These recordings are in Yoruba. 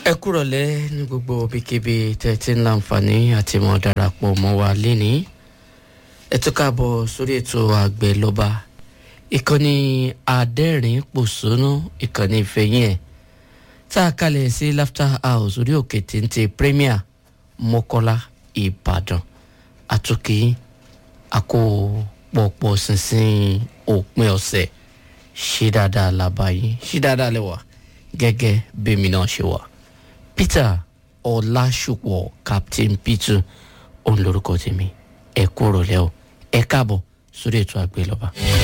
ẹ kúrọ̀lẹ́ ní gbogbo ibikíbi tẹ́tí ń láǹfààní àti mọ̀ darapọ̀ mọ́ wa lénìí ẹ tún káàbọ̀ sórí ètò àgbẹ̀ lọ́ba ìkànnì adẹ́rìn pòṣónú ìkànnì ìfẹ̀yìn ẹ̀ tá a kalẹ̀ sí laughter house orí òkè téńté premier mọ́kọ́lá ìbàdàn àtúnkì àkó pọ̀pọ̀ ṣinṣin òpin ọ̀sẹ̀ ṣí dáadáa làbáyé ṣí dáadáa lẹ́wà gẹ́gẹ́ bẹ́mi náà ṣe wà peter ọlásùpọ̀ captain peter òun lorúkọ tèmi ẹ kúrò lẹ́ o ẹ káàbọ̀ sórí ètò àgbélọ́ba.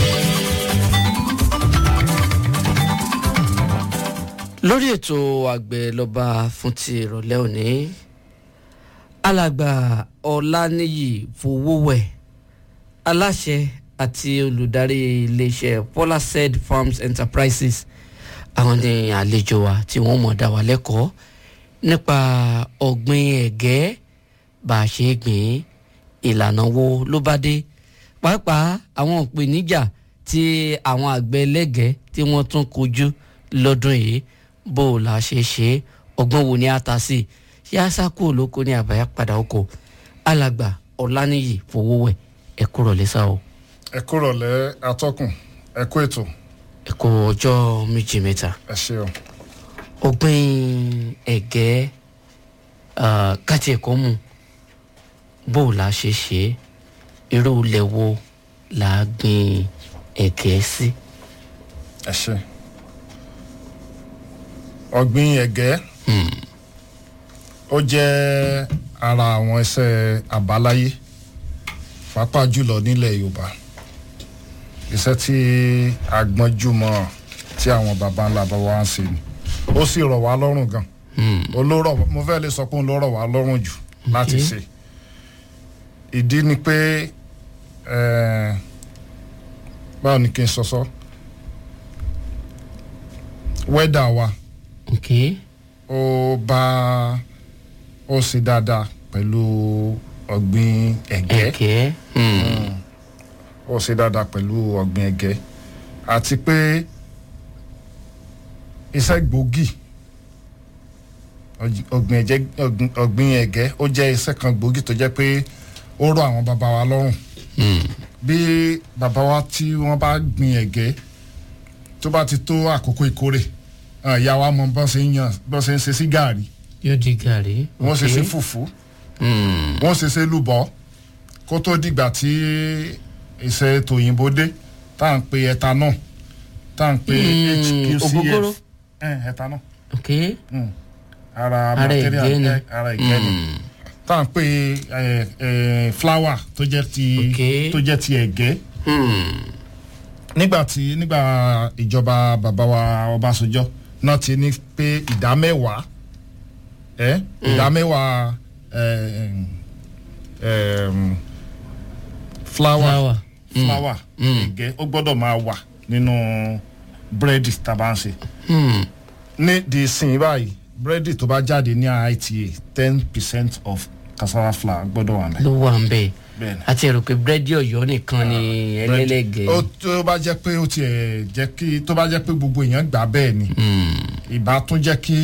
lórí ètò àgbélọ́ba fún ti ìrọ̀lẹ́ òní alàgbà ọ̀lànìyí fowówẹ̀ aláṣẹ àti olùdarí iléeṣẹ́ polased farms enterprises àwọn ní àlejò wa tí wọ́n mọ̀ dá wa lẹ́kọ̀ọ́ nípa ọ̀gbìn ẹ̀gẹ́ bá a ṣe gbìn ìlànà wo ló bá dé pàápàá àwọn ìpèníjà tí àwọn àgbẹ̀ ẹlẹ́gẹ̀ẹ́ tí wọ́n tún kojú lọ́dún yìí bó o la ṣe ṣe ọgbọ́n wo ni a ta sí ṣé a sá kúrò lóko ní àbáyá padà oko alàgbà ọ̀lànìyí fowówẹ̀ ẹ kúrò lẹ́sà o. ẹ kúrò lẹ atọ́kùn ẹ kú ètò ẹ kú ọjọ́ méjì mẹ́ta ẹ ṣeun. ọgbìn ẹ̀gẹ́ káti ẹ̀kọ́ mu bó o la ṣe ṣe irú ilẹ̀ wo la gbìn ẹ̀gẹ́ sí. ẹ ṣe ọ̀gbìn ẹ̀gẹ́ ó jẹ́ ara àwọn iṣẹ́ àbáláyé pàápàá jùlọ nílẹ̀ yorùbá iṣẹ́ tí a gbọ́njú mọ́ tí àwọn baba ńlá baba wa ń ṣe ni ó sì rọ̀ wá lọ́rùn gan olórọ̀ mo fẹ́ lè sọ pé òun ló rọ̀ wá lọ́rùn jù láti ṣe ìdí ni pé eh, báwo ni kí n sọ sọ wẹ́dà wa ok ó bá ó ṣe dáadáa pẹ̀lú ọ̀gbìn ẹ̀gẹ́ ẹ̀gẹ́ hmm, ó ṣe dáadáa pẹ̀lú ọ̀gbìn ẹ̀gẹ́ àti pé iṣẹ́ gbòógì ọ̀j- ọ̀gbìn ẹ̀jẹ̀ ọ̀gbìn- ọ̀gbìn ẹ̀gẹ́ ó jẹ́ iṣẹ́ kan gbòógì tó jẹ́ pé ó rọ̀ àwọn bàbá wa lọ́rùn hmm, bí bàbá wa tí wọ́n bá gbin ẹ̀gẹ́ tó bá ti tó àkókò ìkórè ah, ìyá wa mọ bọ́n ṣe ń yan bọ́n ṣe ń ṣe sí gàárì yóò di gàrí. wọ́n ṣe ok. sí fùfú Hmm, wọ́n ṣe ṣe lùbọ́ kó tó dìgbà tí iṣẹ́ tòyìnbó dé tá à ń pe ethanol tá à ń pe Mm, ògógóró. hqcf eh, ethanol ok mm. ara Ara material ẹ̀gẹ́ ni. eh, ara ẹ̀gẹ́ ni Hmm, tá à ń pe eh, eh, flour tó jẹ́ ti Ok. tó jẹ́ ti ẹ̀gẹ́ hmm, nígbà tí nígbà ìjọba bàbá wa ọbásanjọ́ náà ti ní pé ìdá mẹ́wàá ẹ ìdá mẹ́wàá ẹ, ẹm, flour Flour. Mm. flour ẹ̀gẹ́ ó gbọ́dọ̀ máa wà nínú búrẹ́dì tá a bá ń ṣe hmm, ní di sin báyìí búrẹ́dì tó bá jáde ní IITA ten percent of cassava flour gbọ́dọ̀ wà mẹ́. ló wà ń bẹ̀ bẹ́ẹ̀ni àti ẹ̀rọ pé búrẹ́dì ọ̀yọ́ nìkan ni ẹlẹ́lẹ́gẹ̀ẹ́. ó tó bá jẹ́ pé ó tiẹ̀ jẹ́ kí tó bá jẹ́ pé gbogbo èèyàn gbà bẹ́ẹ̀ ni Hmm, ìbá tún jẹ́ kí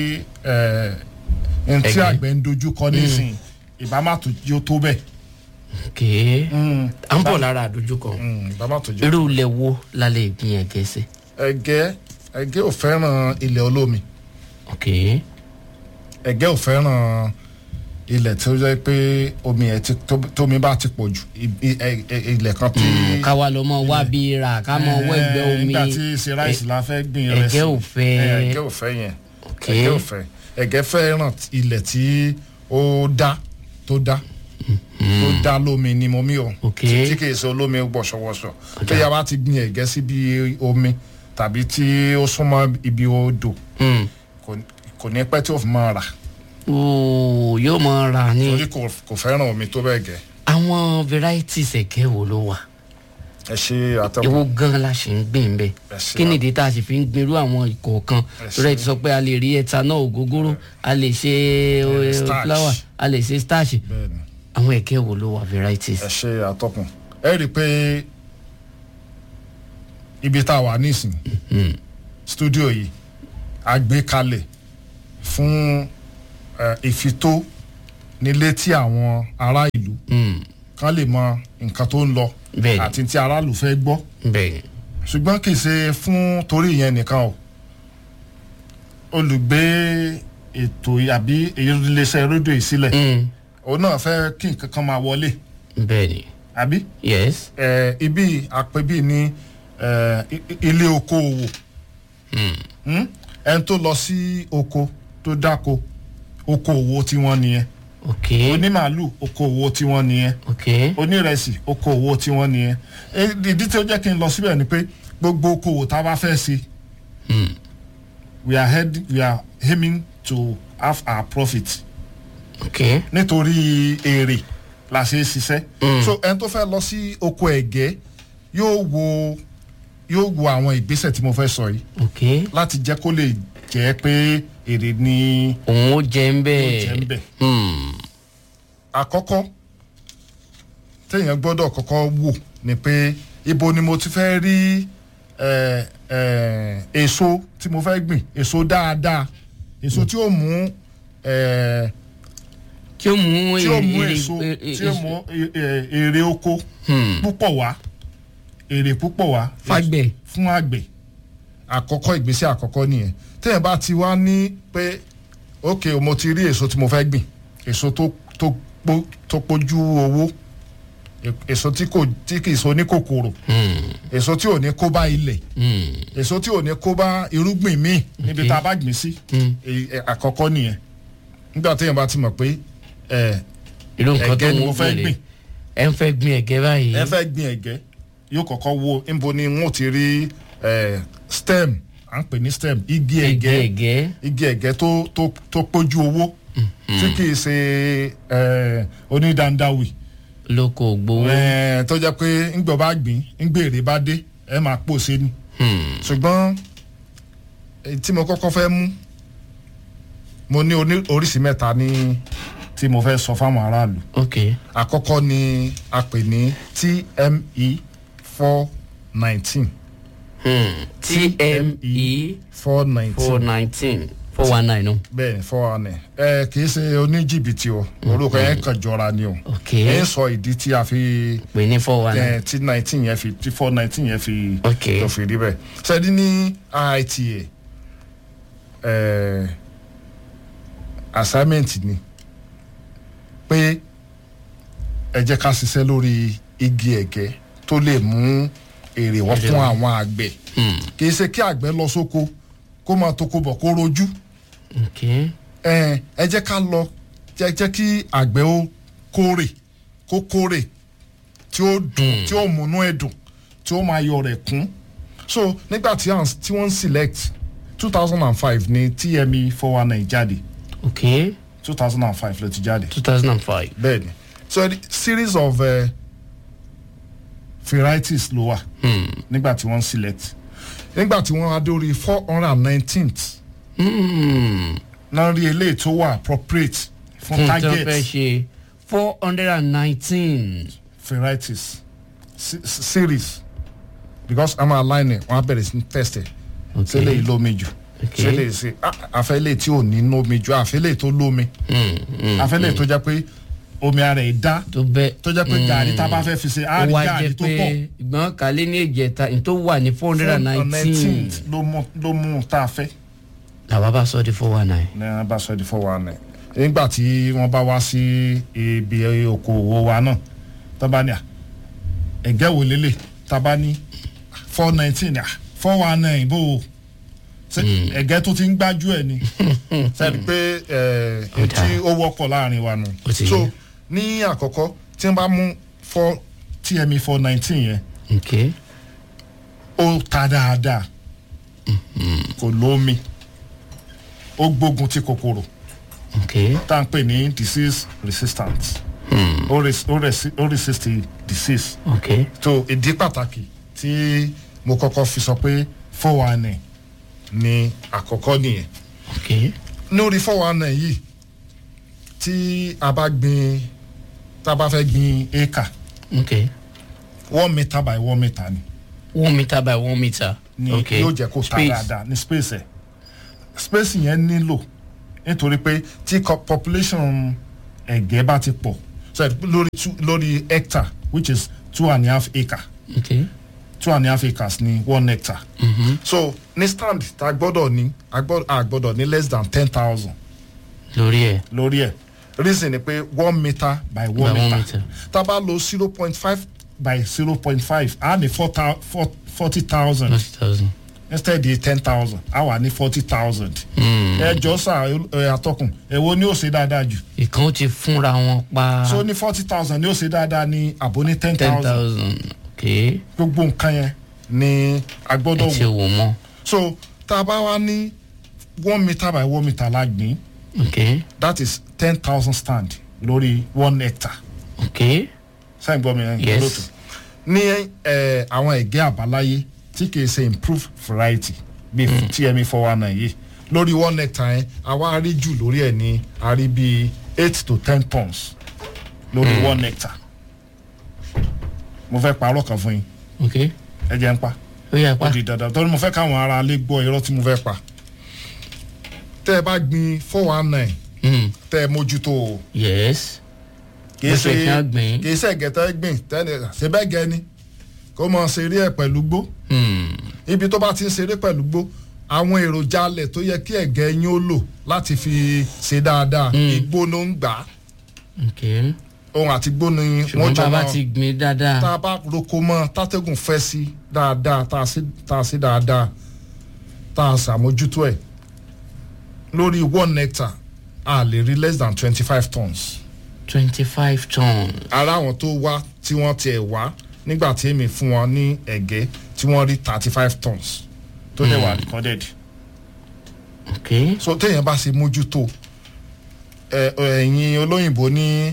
ẹn tí Ẹ̀gẹ́. àgbẹ̀ ń dojú kọ nísìn ìbá má tó yóò tó bẹ́ẹ̀. ok à ń bọ̀ lára àdójúkọ Mm, ìbá má tó jẹ́. irú ilẹ̀ wo la lè gbìn ẹ̀gẹ́ sí. ẹ̀gẹ́ ẹ̀gẹ́ ò fẹ́ràn ilẹ̀ olómi ok ẹ̀gẹ́ ò fẹ́ràn ilẹ̀ tí ó jẹ́ pé omi ẹ̀ ti tó- tómi bá ti pọ̀ jù i- i- ẹ- ẹ- ilẹ̀ kan tí. ká wa lọ mọ wá bí ra ká mọ wọ ẹgbẹ́ Eh, omi nígbà tí ṣe ráìsì la fẹ́ gbìn rẹ̀ sí ẹ̀gẹ́ ò fẹ́. Eh, ẹ̀gẹ́ ò fẹ́ yẹn ok ẹ̀gẹ́ ò fẹ́ ẹ̀gẹ́ fẹ́ràn ilẹ̀ tí ó dá tó dá tó dá lómi ni mo mí o Ok. tí tí kìí ṣe olómi wọ̀ṣọ̀wọ̀ṣọ̀ tó yà wá ti gbin ẹ̀gẹ́ síbi omi tàbí tí ó súnmọ́ ibi odò Hmm. kò kò ní pẹ́ tí ó fi máa rà ooo yóò mọ ra ní torí kò kò fẹ́ràn omi tó bẹ́ẹ̀ gẹ́ àwọn varieties ẹ̀gẹ́ wo ló wà ẹ ṣe àtẹ̀wò èwo gan la ṣe ń gbìn bẹ́ẹ̀ Ẹ ṣe kí wa. nìdí tá a sì fi ń gbin irú àwọn ìkọ̀ọ̀kan Ẹ ṣe. torí ẹ ti sọ pé a lè rí ethanol ògógóró a lè ṣe eh, starch. flour a lè ṣe starch bẹ́ẹ̀ ni àwọn ẹ̀gẹ́ wo ló wà varieties. ẹ ṣe àtọkùn ẹ rí i pé ibi tá a wà nísìn Hmm. studio yìí a gbé kalẹ̀ fún eh, ìfitó nílé tí àwọn ará ìlú Hmm. kan lè mọ nǹkan tó ń lọ Bẹ́ẹ̀ni. àti tí aráàlú fẹ́ gbọ́ bẹ́ẹ̀ ṣùgbọ́n kì í ṣe fún torí ìyẹn nìkan o olùgbé ètò àbí iléeṣẹ́ rédíò yìí sílẹ̀ Hmm. òun náà fẹ́ kí nǹkan kan máa wọlé bẹ́ẹ̀ ni àbí yes eh, ibi àpébí ní eh, i- i- ilé okòòwò Hmm. Hmm? ẹni tó lọ sí oko tó dáko okòòwò tiwọn nìyẹn ok onímàálù okòòwò tiwọn nìyẹn ok onírẹsì okòòwò tiwọn nìyẹn Eh, ìdí tí ó jẹ́ kí n lọ síbẹ̀ ni pé gbogbo okòòwò tá a bá fẹ́ ṣe Hmm. we are head we are aiming to have our profit ok nítorí èrè la ṣe é ṣiṣẹ́ Mm. so ẹni tó fẹ́ lọ sí oko ẹ̀gẹ́ yóò wo yóò wo àwọn ìgbésẹ̀ tí mo fẹ́ sọ yìí ok láti jẹ́ kó lè jẹ́ pé èrè ni òun ó jẹ ń ó bẹ́ẹ̀ jẹ́ ń bẹ̀. Hmm. àkọ́kọ́ téèyàn gbọ́dọ̀ kọ́kọ́ wò ni pé ibo ni mo ti fẹ́ rí eh, eh, èso tí mo fẹ́ gbìn èso dáadáa èso tí ó mú eh, tí ó mú tí ó mú èrè- èso èrè- tí ó mú eh, eh, èrè oko Hmm. púpọ̀ wá èrè púpọ̀ wá Fágbẹ̀. fún àgbẹ̀ àkọ́kọ́ ìgbésẹ̀ àkọ́kọ́ nìyẹn téèyàn bá ti wá ní pé ok mo ti rí èso tí mo fẹ́ gbìn èso tó tó pó tó pójú owó e- èso tí kò tí kì í so ní kòkòrò Hmm. èso tí ò ní kó bá ilẹ̀ Hmm. èso tí ò ní kó bá irúgbìn míì níbi Ok. tá a bá gbìn sí Hmm. e- e- àkọ́kọ́ nìyẹn nígbà téèyàn bá ti mọ̀ pé ẹ irú nǹkan tó ẹ̀gẹ́ ni ń mo fẹ́ gbìn gbìn. ẹ ń fẹ́ gbìn ẹ̀gẹ́ báyìí ẹ fẹ́ gbin ẹ̀gẹ́ yóò kọ́kọ́ wo níbo ni wọ́n ti rí eh, stem à ń pè ní stem igi ẹ̀gẹ́ ẹ̀gẹ́ ẹ̀gẹ́ igi ẹ̀gẹ́ tó tó tó pójú owó tí kì í ṣe eh, onídàndáwì lóko gbowó eh, tó jẹ́ pé ńgbọ̀ bá gbìn ńgbèrè bá dé ẹ máa pò sí ni Hmm. ṣùgbọ́n èyí tí mo kọ́kọ́ fẹ́ mú mo ní oní- oríṣi mẹ́ta ní tí mo fẹ́ sọ fáwọn aráàlú ok àkọ́kọ́ ni a pè ní tme four nineteen Hmm. tme four four nineteen nineteen four one nine no bẹ́ẹ̀ four one nine ẹ kì í ṣe oníjìbìtì o orúkọ yẹn kàn jọra ni o ok ẹ ń sọ ìdí tí a fi pè ní four one nine ẹ tí nineteen yẹn fi tí four nineteen yẹn fi Ok. tó fi rí bẹ́ẹ̀ sẹ́ni ní IITA ẹ assignment ni pé ẹ jẹ́ ká ṣiṣẹ́ lórí igi ẹ̀gẹ́ tó lè mú èrè wọ́n fún àwọn àgbẹ̀ Hmm. kì í ṣe kí àgbẹ̀ lọ sóko kó máa toko bọ̀ kó rojú ok ẹ ẹ jẹ́ ká lọ jẹ́ jẹ́ kí àgbẹ̀ ó kórè kó kórè tí ó dùn tí ó múnú ẹ̀ dùn tí ó máa yọ rẹ̀ kún so nígbà tí à ń- tí wọ́n ń select two thousand and five ní tme four one nine jáde ok two thousand and five ló ti jáde two thousand and five bẹ́ẹ̀ni so the series of uh, varieties ló wà Hmm. nígbà tí wọ́n ń select nígbà tí wọ́n adé orí four hundred and nineteenth Hmm. náà rí eléyìí tó wà appropriate fún fún tí wọ́n target fẹ́ ṣe four hundred and nineteen varieties se- se- series because i'm aligning wọn á bẹ̀rẹ̀ sí ní test ẹ̀ ṣé lè lómi jù Okay. ṣé lè ṣe ah, àfẹ́lẹ́ tí ò ní lómi jù àfẹ́lẹ́ tó lómi Hmm. Hmm. àfẹ́lẹ́ tó jẹ́ pé omi ara ẹ̀ dá tó bẹ́ẹ̀ tó jẹ́ pé gàrí tá a bá fẹ́ fi ṣe á ó rí wá gàrí jẹ́ tó pé pọ̀ ìgbọ́n kálé ní ìjẹta ní tó wà ní four hundred and nineteen ló mú ló mú tá a fẹ́ làwa bá sọ di four one nine. ní wọn bá sọ di four one nine nígbà tí wọ́n bá wá sí ibi okòwò wa náà tó bá ní à ẹ̀gẹ́ wò lélẹ̀ tá a bá ní four nineteen à four one nine bó o ṣe ẹ̀gẹ́ tó ti ń gbájú ẹ̀ ni sẹ́ni pé ẹ̀ Ó dáa. tí ó wọ́pọ̀ láàrin wa nù Ó ti so yé. ní àkọ́kọ́ tí wọ́n bá mú four tme four nineteen yẹn ok ó ta dáadáa kò lómi ó gbógun ti kòkòrò ok tá à ń pè ní disease resistant Hmm. ó res- ó resi- ó resist the disease ok so ìdí pàtàkì tí mo kọ́kọ́ fi sọ pé four one nine ni àkọ́kọ́ nìyẹn ok lórí four one nine yìí tí a bá gbin tá a bá fẹ́ gbin acre ok one metre by one metre ni one meter by one meter ni ok yóò jẹ́ kó ta Space. dáadáa ní space ẹ̀ space yẹn nílò nítorí pé tí co- population ẹ̀gẹ́ bá ti pọ̀ so lórí two- lórí hectare which is two and a half acre ok two and a half acres ní one hectare mhm, so ní stand tá a gbọ́dọ̀ ní a gbọ́- a gbọ́dọ̀ ní less than ten thousand lórí ẹ̀ lórí ẹ̀ reason ni pé one metre by by one one metre meter tá a bá lo zero point five by zero point five a ní four thou- four- forty thousand forty thousand. instead di ten thousand a wà ní forty thousand. Mm. ẹ jọ sà ẹ àtọkùn èwo ni ó ṣe dáadáa jù ìkan ó ti fúnra wọn pa so ní forty thousand ni ó ṣe dáadáa ní àbò ní ten ten thousand thousand ok gbogbo nǹkan yẹn ni a ẹ gbọ́dọ̀ ti wò wò mọ́ so tá a bá wá ní one metre by one metre lágbín ok that is ten thousand stand lórí one hectare ok sẹ́yìn gbọ́ mi ẹ̀ Yes. lótú ní ẹ̀, àwọn ẹ̀gẹ́ àbáláyé tí kìí ṣe improved variety bíi tme four one nine yìí lórí one hectare yẹn àwa rí jù lórí ẹ̀ ní a rí bíi eight to ten tons lórí one hectare mo fẹ́ parọ́ kan fún yín ok ẹ jẹ́ ń pa ó yà ó pa di dandan torí mo fẹ́ káwọn ará ilé gbọ́ irọ́ tí mo fẹ́ pa tẹ́ ẹ bá gbin four one nine Mm. tẹ́ ẹ mójútó o yes kìí Bó ṣe ṣe kí á gbìn. kìí ṣe ẹ̀gẹ́tẹ́ gbìn tẹ́lẹ̀ ṣe bẹ́ẹ̀ gẹ ni kó mọ̀ ṣeré ẹ̀ pẹ̀lú gbó Mm. ibi tó bá ti ń ṣeré pẹ̀lú gbó àwọn èròjà alẹ̀ tó yẹ kí ẹ̀gẹ́ yín ó lò láti fi ṣe dáadáa igbó ló ń gbà á ok ohun àti igbó ni wọ́n ṣùgbọ́n jọ bàbá máa ti gbìn dáadáa tá a bá roko mọ́ tátẹ́gùn fẹ́ sí dáadáa tá a sí tá a sí dáadáa tá a ṣàmójútó ẹ̀ lórí one hectare a lè rí less than twenty five tons twenty five ton ara àwọn tó wá tí wọ́n tiẹ̀ wá nígbà tí èmi fún wọn ní ẹ̀gẹ́ tí wọ́n rí thirty five tons tó dẹ̀ wà recorded ok so téèyàn bá ṣe mójútó ẹ ẹ̀yin olóyìnbó ní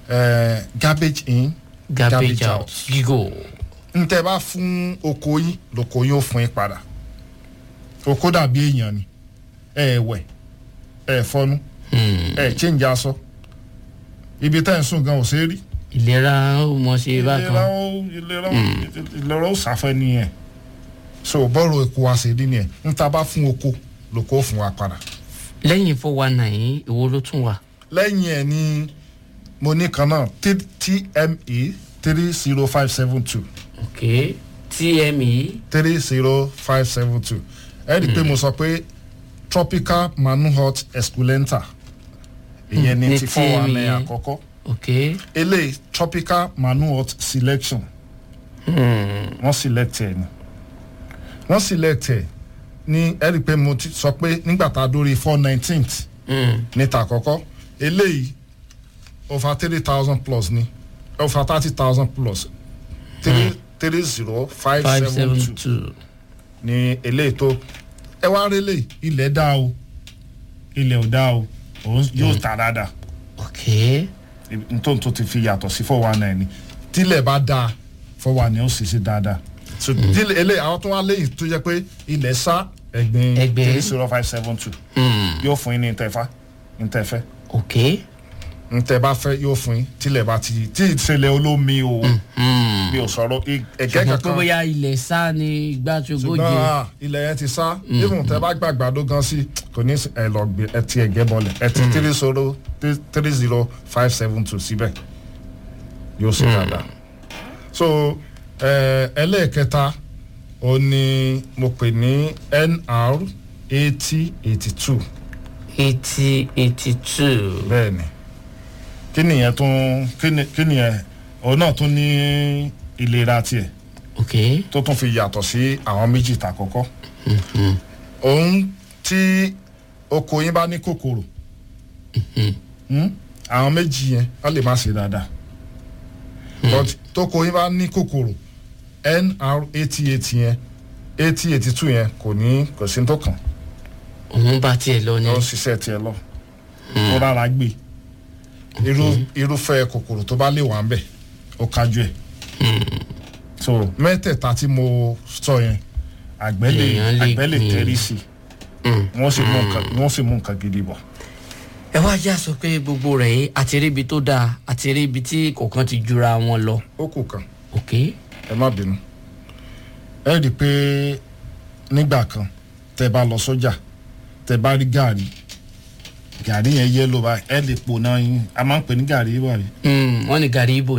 ẹ garbage in garbage Garbage out out. gígò n tẹ́ bá fún oko yín lóko yín ó fún yín padà oko dàbí èèyàn ni ẹ wẹ̀ ẹ fọnú Mm. ẹ change aṣọ ibi tẹ́ ń sùn gan ò ṣeé rí ìlera ó mọ ṣe ìlera bákan ó ìlera ó ìlera ó sàfẹ́ nìyẹn so bọ́ọ̀rù eku wa ṣe rí nìyẹn n ta bá fún oko lóko ó fún wa padà lẹ́yìn four one nine ìwo ló tún wà lẹ́yìn ẹ̀ ni mo ní kan náà T- tme three zero five seven two ok tme three zero five seven two ẹ rí i pé mo sọ pé tropical manhot esculenta ìyẹn Mm, ní ní ti fọ́ wa ní TME. àkọ́kọ́ ok eléyìí tropical manhot selection Hmm. wọ́n select ẹ̀ ni wọ́n select ẹ̀ ní ẹ rí i pé mo ti sọ pé nígbà tá a dórí four nineteenth Hmm. níta àkọ́kọ́ eléyìí over three thousand plus ni over thirty thousand plus three three zero five five seven seven two two ni eléyìí tó ẹ wá rí eléyìí ilẹ̀ dá o ilẹ̀ ò dá o òun yóò ta dáadáa ok nítorí tó ti fi yàtọ̀ sí four one nine ni tílẹ̀ bá dáa four one nine ó sì ṣe dáadáa so tílẹ̀ eléyìí àwọn tó wá léyìí tó jẹ́ pé ilẹ̀ sá ẹ̀gbin Ẹ̀gbin. three zero five seven two Hmm. yóò fún yín ní ntẹ̀fá ntẹ̀fẹ́ ok ntẹ̀ bá fẹ́ yóò fún yín tílẹ̀ bá ti tí ìṣẹ̀lẹ̀ olómi o Hmm. mi ò sọ̀rọ̀ i- ẹ̀gẹ́ ṣùgbọ́n pé kankan bóyá ilẹ̀ sá ni igbá tí ogójì ṣùgbọ́n ah, ilẹ̀ yẹn ti sá even tẹ bá gbàgbàdo gan sí kò ní ẹ lọ gbé ẹ ti ẹ̀gẹ́ bọlẹ̀ ẹ ti three zero three zero five seven two síbẹ̀ yóò ṣe dáadáa so ẹ, ẹlẹ́ẹ̀kẹta ó ní mo pè ní nr eighty eighty two eighty eighty two bẹ́ẹ̀ ni kí nìyẹn tún kí ni- kí nìyẹn òun náà tún ní ìlera tiẹ̀ ok tó tún fi yàtọ̀ sí àwọn méjì tà kọ́kọ́ òun tí oko yín bá ní kòkòrò hmm, àwọn méjì yẹn wọ́n lè má ṣe dáadáa but tóko yín bá ní kòkòrò nr eighty eight yẹn eighty eighty two yẹn kò ní kò sí ní tó kàn òun bá tiẹ̀ lọ ni lọ ṣiṣẹ́ tiẹ̀ lọ tó rárá gbé irú irúfẹ́ kòkòrò tó bá lè wà ń bẹ̀ ó kájú ẹ̀ so mẹ́tẹ̀ẹ̀ta tí mo sọ yẹn àgbẹ̀ lè Èèyàn lè àgbẹ̀ lè gbìn. tẹ́rí sí Hmm. i wọ́n sì mú nǹkan wọ́n sì mú nǹkan gidi bọ̀. ẹ wá já sọ pé gbogbo rẹ̀ yìí àti rí ibi tó dáa àti rí ibi tí kọ̀ọ̀kan ti jura wọn lọ ó kù kan ok ẹ má bínú ẹ rí i pé nígbà kan tẹ bá lọ sọ́jà tẹ bá rí gàrí gàrí yẹn yẹ́lò báyìí ẹ lè pò náà yín a máa ń pè ní gàrí báyìí Mm, wọ́n ní gàrí ibo